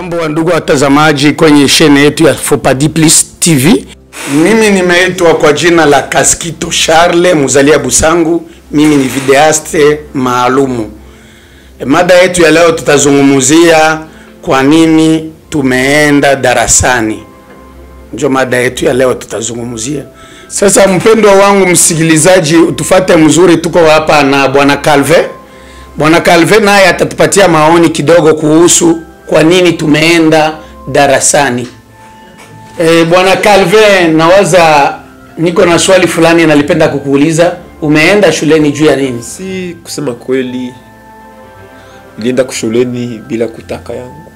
Jambo wa ndugu watazamaji kwenye shene yetu ya Fopadi Plus TV. Mimi nimeitwa kwa jina la Kaskito Charles Muzalia Busangu. Mimi ni videaste maalumu. E, mada yetu ya leo tutazungumzia kwa nini tumeenda darasani. Ndio mada yetu ya leo tutazungumzia. Sasa mpendwa wangu msikilizaji, utufate mzuri, tuko hapa na bwana Calve. Bwana Calve naye atatupatia maoni kidogo kuhusu kwa nini tumeenda darasani. E, bwana Calve, nawaza niko na swali fulani nalipenda kukuuliza. Umeenda shuleni juu ya nini? Si kusema kweli, nilienda kushuleni bila kutaka yangu.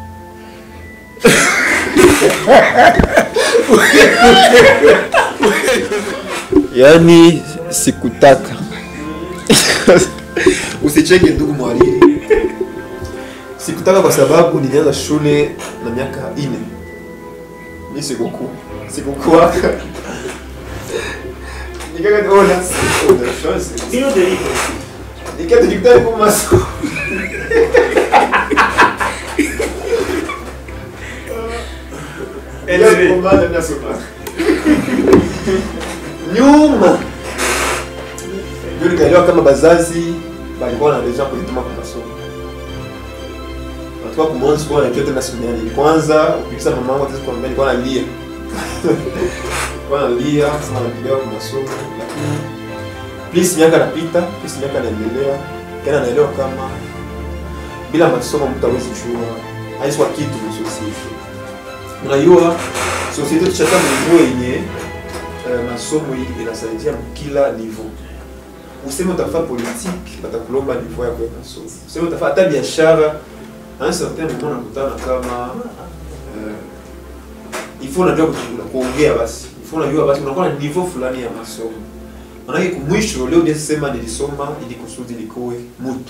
yaani sikutaka. Usicheke ndugu mwalimu, sikutaka kwa sababu nilianza shule na miaka ine. Mi sikuku sikukuwa nikaka ona ona chance Sio delito. nikatujikutana kwa masomo Endelee. Komanda nasoma. nyuma ndio nikaelewa kama bazazi balikuwa na deja kulituma kwa masomo natoka kumonzi kwa na kyote na seminari kwanza ukisa mama wangu ataweza kuambia nilikuwa nalia nilikuwa nalia sana napiga kwa masomo lakini please miaka napita please miaka naendelea tena naelewa kama bila masomo mtu hawezi kushua haisi kwa kitu kwa society unajua society tushaka mniveau yenye eh, masomo hii inasaidia kila niveau useme utafaa politique batakulomba niveau ya kuweka masomo useme utafaa hata biashara à un certain moment nakutana kama eh, il faut unajua ku- kuongea basi il faut unajua basi unakuwa na niveau fulani ya masomo manake kumwisho leo nisema nilisoma ili kusudi nikuwe mtu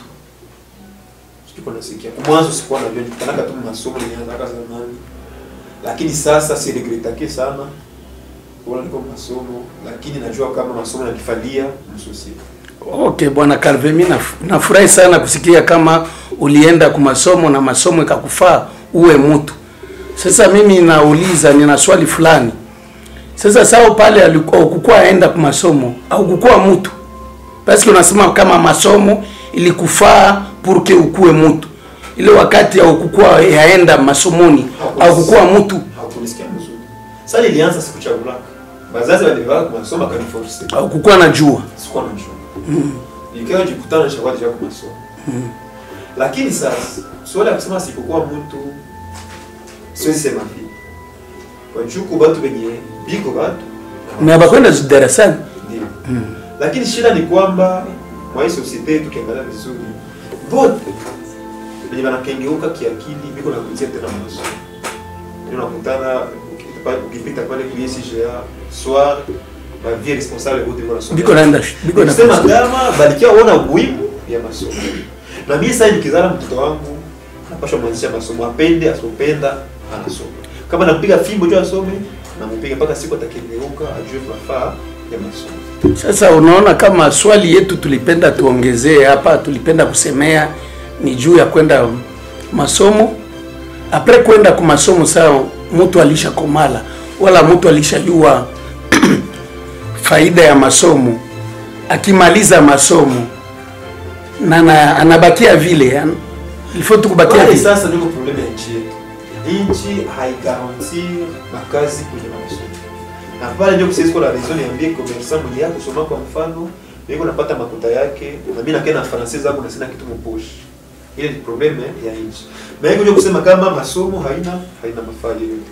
sikuwa nasikia kumwanzo sikuwa najua nikanaka tu masomo nilianza zamani lakini sasa siregretake sana kuona niko masomo lakini najua kama masomo yananifalia msosi Okay, bwana Calve, mimi naf- nafurahi sana kusikia kama ulienda kwa masomo na masomo ikakufaa uwe mtu. Sasa mimi nauliza, nina swali fulani. Sasa sawa pale alikuwa ukukuwa aenda kwa masomo au kukuwa mtu, basi unasema kama masomo ilikufaa purke ukuwe mtu, ile wakati au kukuwa yaenda masomoni au kukuwa mtu hakunisikia mzuri sasa nilianza sikuchagulaka bazazi walivaa kwa masomo akaniforce au kukuwa najua sikuwa najua nikawa jikutana na shawadi ya masomo lakini sasa swala ya kusema sikukuwa mtu siwezi sema hivi kwa chuku batu benye biko batu na abakwenda darasani. Ndio. Lakini shida ni kwamba mwa hii society yetu ukiangalia vizuri vote wenye wanakengeuka kiakili biko na kutia tena masomo. Ndio unakutana ukipita- ukipita pale kwa CGA soir ba vie responsable wote biko nasoma. Biko naenda biko na Nikisema kama balikia uona umuhimu ya masomo. Na mimi sasa nikizala mtoto wangu napaswa mwanzisha masomo apende asopenda anasoma. Kama nampiga fimbo juu asome nampiga mpaka siku atakengeuka ajue mafaa ya masomo. Sasa unaona kama swali yetu tulipenda tuongezee hapa, tulipenda kusemea ni juu ya kwenda masomo. Apre kwenda kwa masomo, saa mtu alisha komala wala mtu alishajua faida ya masomo, akimaliza masomo na, na anabakia vile an- ilifo tu kubakia Pale vile. sasa ndio problemu ya nchi yetu. Nchi haigarantir makazi kwenye masomo. Na pale ndio kusiwezi kuwa na raison niambie commerçant mwenye yako kusoma kwa mfano, niko napata makuta yake na mimi nakaa na français zangu na sina kitu mposhi. Ile ni probleme ya nchi. Na hivyo ndio kusema kama masomo haina haina mafaa yoyote.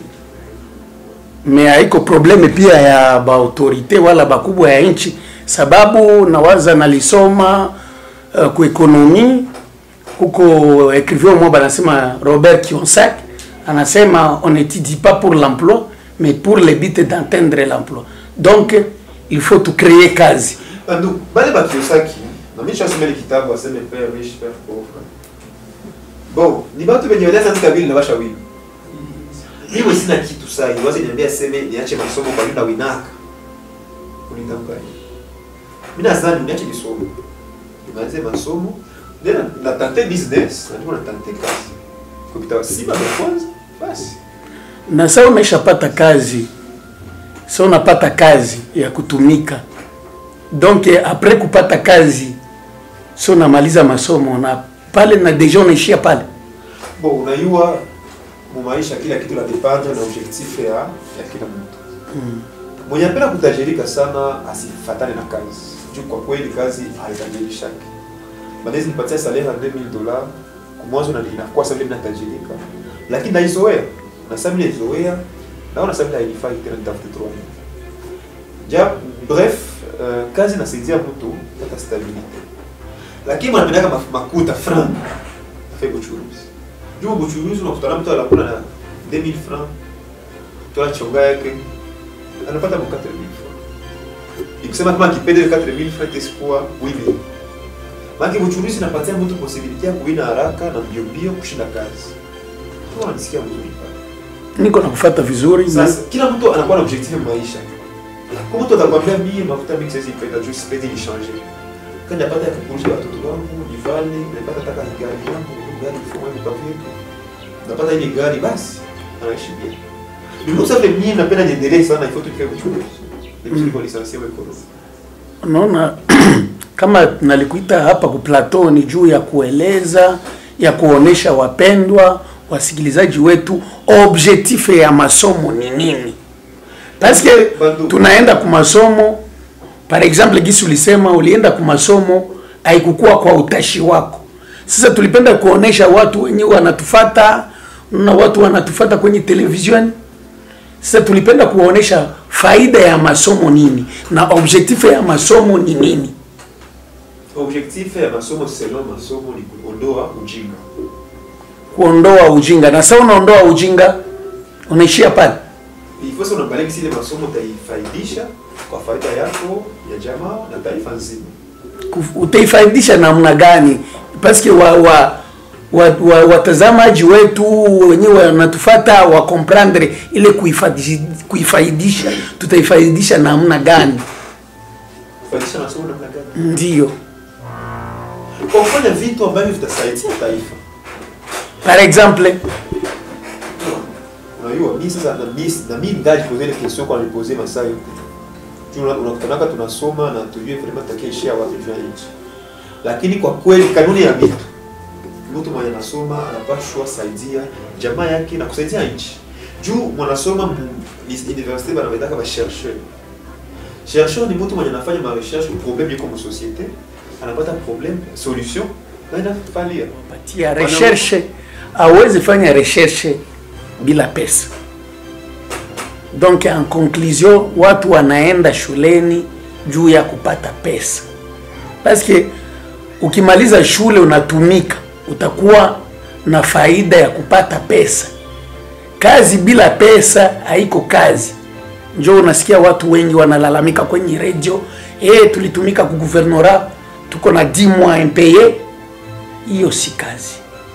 me haiko probleme pia ya baautorite wala bakubwa ya nchi, sababu nawaza nalisoma uh, kuekonomi huko écrivain mmoja anasema Robert Kiyosaki anasema on n'étudie pas pour l'emploi mais pour le but d'atteindre l'emploi. Donc il faut tu créer kazi. Ndio bale ba Kiyosaki na mimi nishasoma ile kitabu aseme père riche père pauvre. Bon, ni batu benye walianza andika vile na bashawili. Mimi sina kitu sasa, iwaze niambia seme niache masomo kwa nini na winaka. Unitamkaje? Mimi nadhani niache kisomo. Nimalize masomo, then natante business, na ndio natante kazi. kupita siba ya kwanza basi na sa umeshapata kazi sa unapata kazi ya kutumika donc eh, apres kupata kazi so unamaliza masomo na pale na deja unaishia pale bon unajua mu maisha kila kitu la dependre na objectif ya ya kila mtu mwenye anapenda kutajirika sana asifatane na kazi juu kwa kweli kazi haitajirishaki manezi nipatia salaire ya 2000 dollars kumwanzo na inakuwa sababu mimi natajirika lakini naizoea na sababu naizoea naona sababu hainifai tena nitafute 3000 ja bref uh, kazi nasaidia mtu kupata stabilite lakini mwanapendaka maf- makuta franc fe buchuruzi juu buchuruzi unakutana mtu anakula na 2000 franc toa chonga yake anapata mu 4000 franc ikusema kama akipende 4000 franc tespoa wini maki buchuruzi napatia mtu posibilite ya kuwina haraka na mbio mbio kushinda kazi tu anasikia mzuri pale niko nakufata vizuri sasa kila mtu anakuwa na objectif ya maisha kwa mtu atakwambia mie mafuta mingi siwezi ipenda juu sipendi ni changer kani napata ya kukulisha watoto wangu nivale napata taka gari yangu gari ifumwe mkavitu napata ile gari basi anaishi bien ndio sasa mimi napenda niendelee sana ifo tu nikae kuchunguza ndio kwa lisansia wa ekonomi unaona kama nalikuita hapa ku plateau ni juu ya kueleza ya kuonesha wapendwa wasikilizaji wetu objectif ya masomo ni nini paske Bandu. tunaenda ku masomo par exemple gisi ulisema ulienda ku masomo haikukuwa kwa utashi wako sasa tulipenda kuonesha watu wenyewe wanatufata na watu wanatufata kwenye television sasa tulipenda kuonesha faida ya masomo nini na objectif ya masomo ni nini objectif ya masomo selon masomo ni kuondoa ujinga kuondoa ujinga na sasa unaondoa ujinga unaishia pale ifo sasa unaangalia kisi ile masomo utaifaidisha kwa faida yako ya jamaa na taifa nzima Kuf- utaifaidisha namna gani paske wa, wa, wa, wa, watazamaji wetu wenyewe wanatufata wa comprendre ile kuifaidi- kuifaidisha tutaifaidisha namna gani kufaidisha masomo namna gani ndio kwa kufanya vitu ambavyo vitasaidia taifa par exemple unajua mi sasa na mi na mi ndaji poser ile question kwa nilipoze masaa yote Juu una- unakutanaka tunasoma na tujue vraiment takiishia wapi juu ya nchi lakini kwa kweli kanuni ya vitu mtu mwenye anasoma anapashwa saidia jamaa yake na kusaidia nchi juu mwanasoma mu lis- universite banawaitaka ba chercheur chercheur ni mtu mwenye anafanya ma recherche problème iko mu societe anapata problème solution na inafalia patia recherche awezi fanya recherche bila pesa donc en conclusion watu wanaenda shuleni juu ya kupata pesa paske ukimaliza shule unatumika utakuwa na faida ya kupata pesa kazi bila pesa haiko kazi njo unasikia watu wengi wanalalamika kwenye radio eh tulitumika ku guvernora tuko na 10 mois impayé hiyo si kazi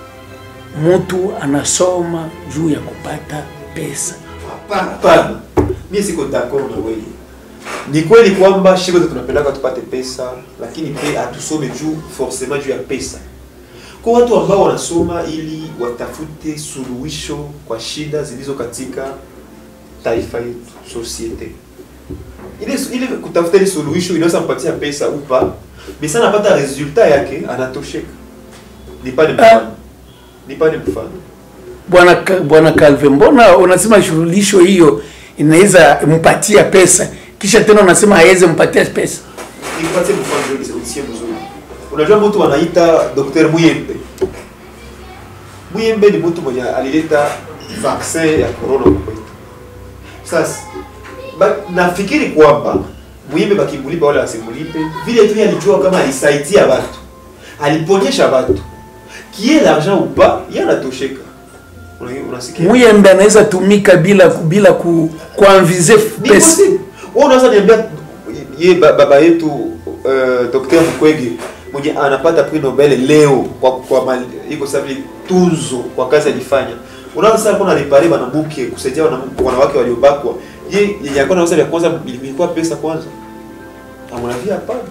mtu anasoma juu ya kupata pesa Hapana, hapana. Mimi siko d'accord na wewe. Ni kweli kwamba shiko zetu tunapendaka tupate pesa, lakini pia hatusome juu forcément juu ya pesa. Kwa watu ambao wanasoma ili watafute suluhisho kwa shida zilizo katika taifa yetu, societe. Ile ile kutafuta ile suluhisho inaweza mpatia pesa upa, mais sana anapata resultat yake anatosheka. Nipane mfano. Nipane mfano. bwana Ka- bwana Calve, mbona unasema shurulisho hiyo inaweza mpatia pesa kisha tena unasema haiwezi mpatia pesa? nikupatie mfano ndio usikie mzuri. Unajua mtu anaita Dr. Muyembe. Muyembe ni mtu mwenye alileta vaccin ya corona huko kwetu. Sasa ba, nafikiri kwamba Muyembe bakimulipa wala asimulipe, vile tu yeye alijua kama alisaidia watu, aliponyesha watu kie l'argent ou pas, yeye anatosheka. Una- Unasikia? Muyembe anaweza tumika bila bila ku, kuanvize Ni pesa. possible. Wewe unaweza niambia ye ba- baba yetu uh, Dr. Mukwege mwenye anapata prix Nobel leo kwa kwa mal, iko sababu tuzo kwa kazi alifanya. Unaweza sasa kuna repare mwanamke kusaidia wanam- wanawake waliobakwa. Ye yenye alikuwa anauza vya kwanza ilikuwa pesa kwanza. Amwambia hapana.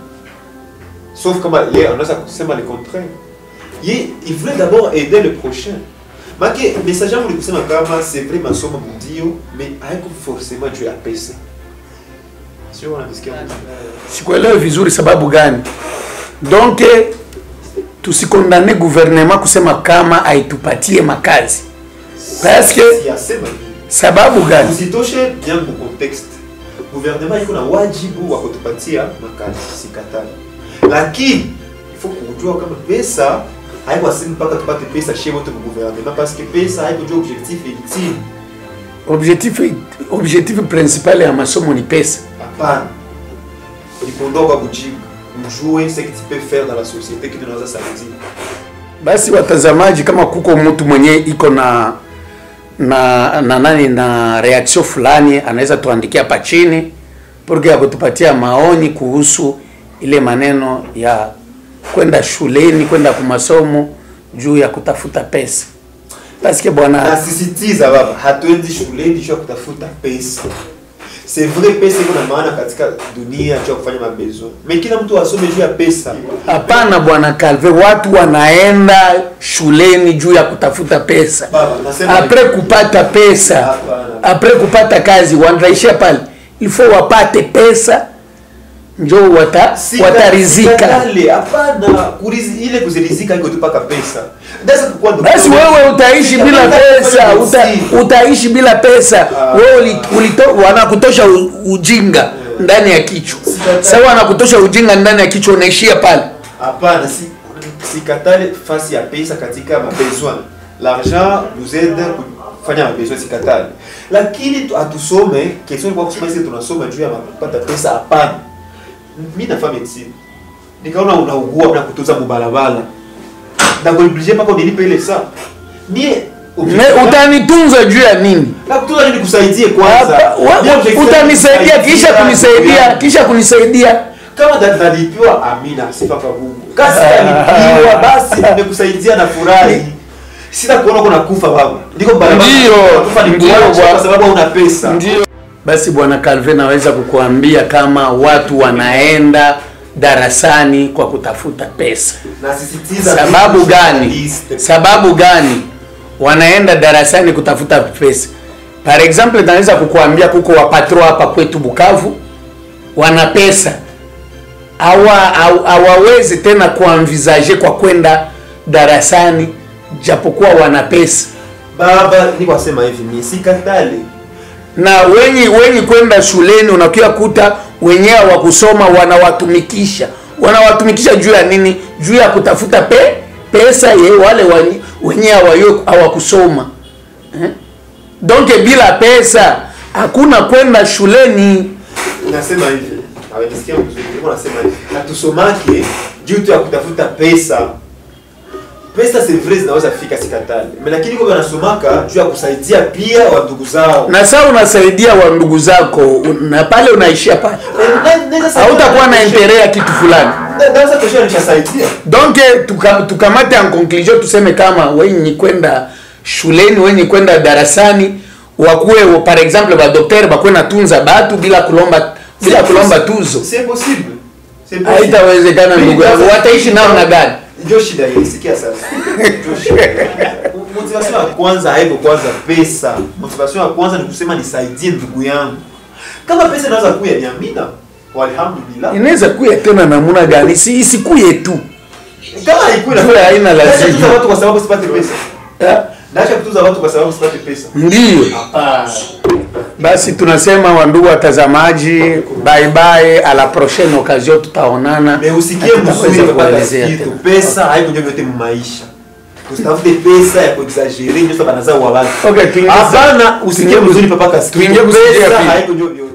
Sauf kama yeye anaweza kusema le contraire. Ye il voulait d'abord aider le prochain. Make message yangu ni kusema kama c'est vrai masomo ndio, mais haiko forcément juu ya pesa. Sio wananisikia mtu? sikuelewe vizuri sababu gani donc tusikondane gouvernement kusema kama haitupatie makazi Parce que- Siyasema hivi. sababu gani Usitoshe bien mu contexte. Gouvernement iko na wajibu wa kutupatia makazi, sikatali. Lakini il faut kujua kama pesa haiko asili mpaka tupate pesa chez wote mu gouvernement parce que pesa haiko ndio objectif ultime. objectif objectif principal ya masomo ni pesa Hapana. Ni kuondoka kujibu. Ujue ce que tu peux faire dans la société kitu unaweza saidia. basi watazamaji kama kuko mtu mwenye iko na na na nani na reaction fulani anaweza tuandikia hapa chini porque ya kutupatia maoni kuhusu ile maneno ya kwenda shuleni kwenda kwa masomo juu ya kutafuta pesa paske bwana nasisitiza baba hatuendi shuleni juu ya kutafuta pesa c'est vrai pesa iko na maana katika dunia juu ya kufanya mabezo me kila mtu asome juu ya pesa hapana bwana Calve watu wanaenda shuleni juu ya kutafuta pesa Baba, nasema apres kupata pesa Hapana. apres kupata kazi wanaishia pale ilfo wapate pesa njo wata, Sika- watarizika sikatale, hapana kurizi, ile kuzirizika iko tu mpaka pesa Ndaweza kukuwa ndo- basi wewe utaishi bila Sikatale pesa kufanya uta, muziki. utaishi bila pesa Ah. wewe uli- ulito, wanakutosha u- ujinga ndani ya kichwa Sikatale. sasa wanakutosha ujinga ndani ya kichwa unaishia pale hapana si sikatale fasi ya pesa katika mabesoin l'argent nous aide kufanya mabesoin sikatale lakini tu- hatusome question kwa kusoma sisi tunasoma juu ya kupata pesa hapana mi nafaa medicine nikaona unaugua na kutunza mubalabala nakuoblige mpaka unilipe ile saa mie Me, utanitunza juu ya nini na kutunza nini kusaidie kwanza Hapa, wa- Mie objectif utanisaidia ni kisha kusaidia kunisaidia yangu. kisha kunisaidia kama da- nalipiwa amina sifa kwa Mungu kasi nalipiwa basi nimekusaidia na furahi sita kuona kuna kufa baba ndiko barabara Ndio, kufa ni ndio, kuacha bwana. kwa sababu hauna pesa basi bwana Calvin naweza kukuambia kama watu wanaenda darasani kwa kutafuta pesa nasisitiza sababu vitu gani journaliste. sababu gani wanaenda darasani kutafuta pesa par exemple naweza kukuambia kuko wapatro hapa kwetu bukavu wana pesa hawa haw- hawawezi tena kuanvisage kwa kwenda darasani japokuwa wana pesa baba niko wasema hivi mimi sikatale na wenye wenye kwenda shuleni unakia kuta wenyewe hawakusoma wanawatumikisha wanawatumikisha juu ya nini juu ya kutafuta pe, pesa ye wale wani- wenyewe hawayo- hawakusoma eh? donc bila pesa hakuna kwenda shuleni nasema hivi awenisikia mzuri niko nasema hivi hatusomake juu tu ya kutafuta pesa pesa c'est vrai zinaweza fika sikatale Mais lakini kwa wanasomaka juu ya kusaidia pia wa ndugu zao na saa unasaidia wa ndugu zako un- na pale unaishia pale hautakuwa na intere ya kitu fulani naweza tosha nishasaidia donc tuka- tukamate en conclusion tuseme kama wenye kwenda shuleni wenye kwenda darasani wakuwe par exemple badokter bakuwe natunza batu bila kulomba bila kulomba tuzo c'est possible C'est possible. haitawezekana Mimi ndugu yangu naweza- wataishi namna gani ndio shida hii sikia sasa ndio shida motivation ya kwanza haiko kwanza pesa motivation ya kwanza ni kusema nisaidie ndugu yangu kama pesa inaweza kuya ni amina walhamdulillah inaweza kuya tena namuna gani si isikuye tu kama haikuwa Juu ya haina lazima. kutuza watu kwa sababu sipate pesa Ya, Naacha kutuza watu kwa sababu sipate pesa ndiyo hapana basi tunasema wandugu watazamaji bye bye a la prochaine occasion tutaonana Mais usikie na tutaweza mzuri kupata kuelezea kitu tena. pesa haiko ndio vyote mumaisha usitafute pesa ya kuexagere ndio sababu banaza wa watu Okay, tuingie- hapana usikie tuingie- mzuri papa kasi tuingie kusikia pesa pili. haiko ndio vyote